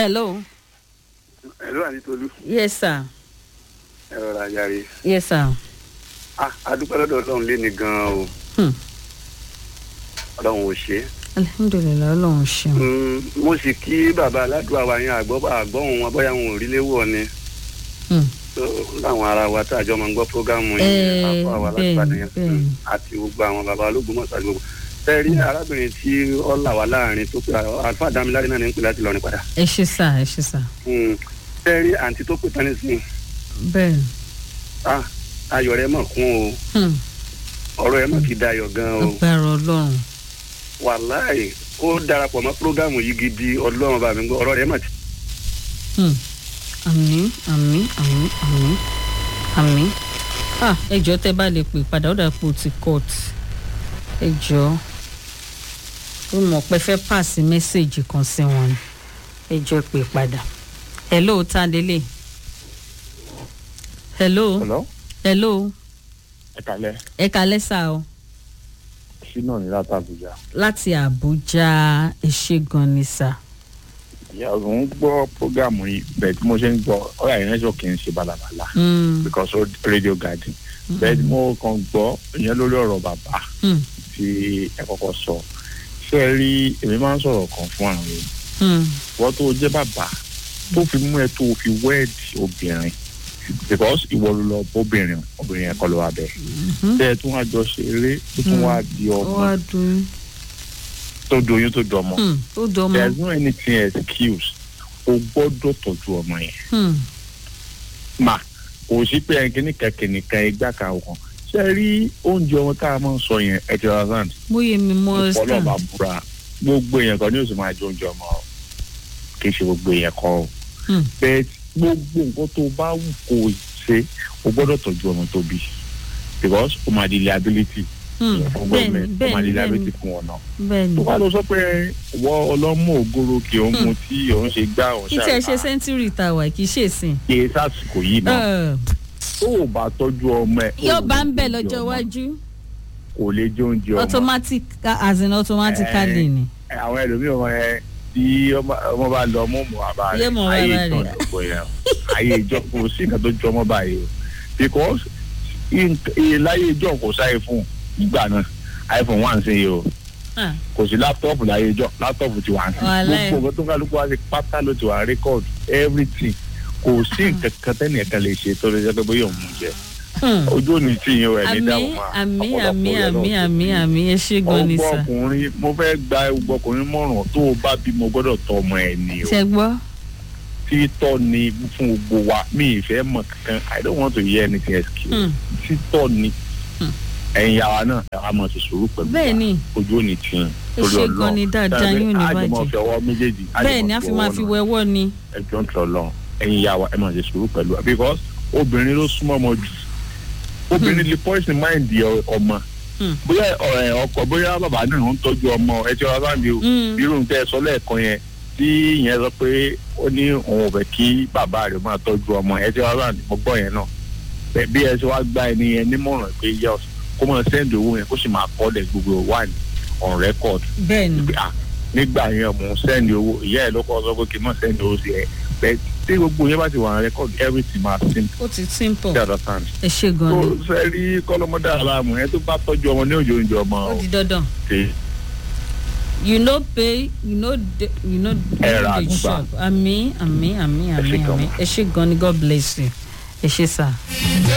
hello. ẹ̀rọ àdìtolú yes sir. ẹ̀rọ ràjàre yes sir. ah adúpẹ́ lọ́dọ̀ ọlọ́run lé ní gan-an o Hmm. ọlọ́run ò ṣe é alihamudulilayi ọlọrun ṣeun. Mm, mo sì kí bàbá aládùúgbò wa yẹn àgbọ̀ àgbọ̀hún wọn bóyá wọn ò rí léwọ̀ ni Hmm. So, láwọn ará wa tá a jọ máa ń gbọ́ prógámù Eh, yẹn àpò àwa bẹ́ẹ̀ni, alágbàdo yẹn bẹ́ẹ̀ni. Mm, àti gbogbo àwọn bàbá ológun mọ̀ọ́sá gbogbo fẹ́ẹ́ rí arábìnrin tí ó là wá láàrin tó pé àlùfáà dámiláre náà ní ń pè láti lọrin padà ẹ ṣe sá ẹ ṣe sá. Mm, fẹ́ẹ́ rí àǹtí tó pè tán nísìnyí bẹ́ẹ̀ ah ayọ̀ rẹ̀ mọ̀ kún o hmm. ọ̀rọ̀ ẹ̀ mọ̀ kí dayọ̀ gan o agbára ọlọ́run. wàláì ó darapọ̀ mọ́ prógámù yìí gidi ọlọ́run bá mi gbọ́ ọ̀rọ̀ rẹ̀ mọ̀ tí Hmm. àmín àmín àmín àmín àmín. ah ẹ jọ̀ọ́ tẹ́ bá lè pè padà ó dàpọ̀ ti court ẹ jọ̀ọ́ ó mọ̀ pé fẹ́ pàṣẹ mẹ́sẹ̀gì kan sí wọn ni ẹ jọ̀ọ́ pè padà. hello ta lélẹ̀. hello Hello? hello ẹ kalẹ ẹ kalẹ́ sá o ṣínà ní láti Àbújá láti àbújá ẹ ṣé gan ni sá. ìyá ọ̀run ń gbọ́ prógámù yìí bẹ́ẹ̀ tí mo ṣe ń gbọ́ ọ̀rọ̀ àyẹ̀rẹ́ sọ kì í ṣe balabala Hmm. because ó radio garden bẹ́ẹ̀ tí mo kàn gbọ́ ìyẹn lórí ọ̀rọ̀ bàbá Hmm. tí ẹ kọ́kọ́ sọ ṣé ẹ rí èmi máa ń sọ̀rọ̀ kan fún àwọn èèyàn Hmm. wọ́n tó jẹ́ bàbá tó fi mú ẹ tó fi wẹ́ẹ̀dì obìnrin because ìwọ ló lọ bóbìnrin obìnrin yẹn kọ́ ló wà bẹ́ẹ̀ Mhm. tẹ́ ẹ tún wá jọ ṣeré tó tún wá di ó ọmọ wá dùn tó doyún tó dọmọ ún ó dọmọ. there's no anything excuse o gbọ́dọ̀ tọ́jú ọmọ yẹn Hmm. mà kò sí pé ẹnkíní kẹkìnìkan igbá kan ọkàn ṣe rí oúnjẹ ọmọ tá a máa ń sọ yẹn ẹ ti ra sand bóyá mi mọ ọlọ́ọ̀bá stand. búra gbogbo èèyàn kan ní oṣù máa jẹ oúnjẹ ọmọ o kì í ṣe gbogbo èèyàn kan o Hmm. bẹ́ẹ̀ gbogbo nǹkan tó bá wù kó o ṣe o gbọ́dọ̀ tọ́jú ọmọ tó bí because o máa di liability Hmm. fún bẹ́ẹ̀ni gọ́ọ̀mẹ̀ntì o máa di bẹ́ẹ̀ni liability bẹ́ẹ̀ni fún wọn náà bẹ́ẹ̀ni. tó bá lọ sọ pé wọ ọlọ́mọ ògoro kì í mu tí òun ṣe gbá òun kí tí ẹ ṣe ṣàlùfáà sẹ́ńtúrì tá a wà kì í ṣe ìsìn. kì í sásìkò yìí náà Ẹ, tó o bá tọ́jú ọmọ ẹ. yóò o bá ń lè bẹ̀ jẹ lọ́jọ́ ọmọ. iwájú kò lè jẹ oúnjẹ ọmọ. automatic as in automatically ni. Ẹ, àwọn ẹlòmíràn wọn yẹn tí ọmọ ọmọ bá lọ mú mọ àbá Yé rẹ mọ ayé bàbá ìtàn rẹ̀. ìdókò yẹn ayé ìjọ kò sí nǹkan tó jọ ọmọ báyìí o because iye láyé ìjọ kò sáyé fún nígbà náà iphone one ṣe yìí o Ah, kò sí láptọ́ọ̀pù láyé ìjọ láptọ́ọ̀pù ti wà ń sí Wàláhì. gbogbo nǹkan tó ń kálukú wá sí pátá ló ti wà rékọ́ọ̀dù everything kò sí nǹkan kan tẹ́nì ẹ̀ka lè ṣe tó lè jẹ́ pé bóyá òun mú jẹ hmm. ojú òní tí yín o ẹ̀ ní àmì dáhùn máa àmì ọ̀pọ̀lọpọ̀ àmì rẹ̀ àmì lọ́wọ́ àmì àmì ẹ ṣé gan ni ọgbọ sà. ọkùnrin mo fẹ́ gba ọgbọ ọkùnrin mọ̀ràn tó o bá bímọ gbọ́dọ̀ tọ́ ọmọ ẹ̀ ni o ṣe gbọ́. títọ́ ni fún gbogbo wa mi ì fẹ́ mọ̀ kankan i don't want to hear anything excuse Hmm. títọ́ ni Hmm. ẹ̀yin yàrá náà ẹ̀ wá mọ̀ sí sùúrù pẹ̀lú wa. bẹ́ẹ̀ ni ojú òní tì í Ẹ ṣé gan ni dáadáa, yín ò ní àjọmọ̀ bàjẹ́. fi ọwọ́ méjèèjì bẹ́ẹ̀ ni a fi máa fi wẹ́wọ́ ni. ẹjọ́ ń tọ̀ lọ ẹ̀yin yàrá ẹ̀ mọ̀ sí sùúrù pẹ̀lú wa because obìnrin ló súnmọ́ ọmọ jù obìnrin lè poison mind ẹ- ọmọ Hmm. bóyá ẹ, ọkọ bóyá bàbá náà ń tọ́jú ọmọ ẹ ti ọ̀rọ̀ sáǹdì o Hmm. irú nǹkan ẹ sọ lẹ́ẹ̀kan yẹn tí ìyẹn sọ pé ó ní òun ò fẹ́ kí bàbá rẹ̀ máa tọ́jú ọmọ ẹ ti ọ̀rọ̀ sáǹdì mo gbọ́ yẹn náà Bẹ́ẹ̀ bí ẹ ṣe wá gba ẹni yẹn nímọ̀ràn pé yes kó máa sẹ́ndì owó yẹn kó sì máa kọ́ lẹ̀ gbogbo wà ní on record bẹ́ẹ̀ ni. pé ah nígbà yẹn mò ń sẹ́ndì owó ìyá ẹ̀ ló kọ́ sọ pé kí n má sẹ́ndì owó sí ẹ bẹ́ẹ̀ tí gbogbo yẹn bá ti wà on record everything máa simple ó ti simple. you understand ẹ ṣé gan tó ni. fẹ́ rí kọ́lọ́mọdé aláàmù yẹn tó bá tọ́jú ọmọ ní òjò oúnjẹ ọmọ ó di dandan. ṣe you no pay you no de you no Ẹ ra dey àgbà. shop àmì àmì àmì àmì ṣé gan àmì ma. ẹ ṣé gan ni god bless you ẹ ṣé sà.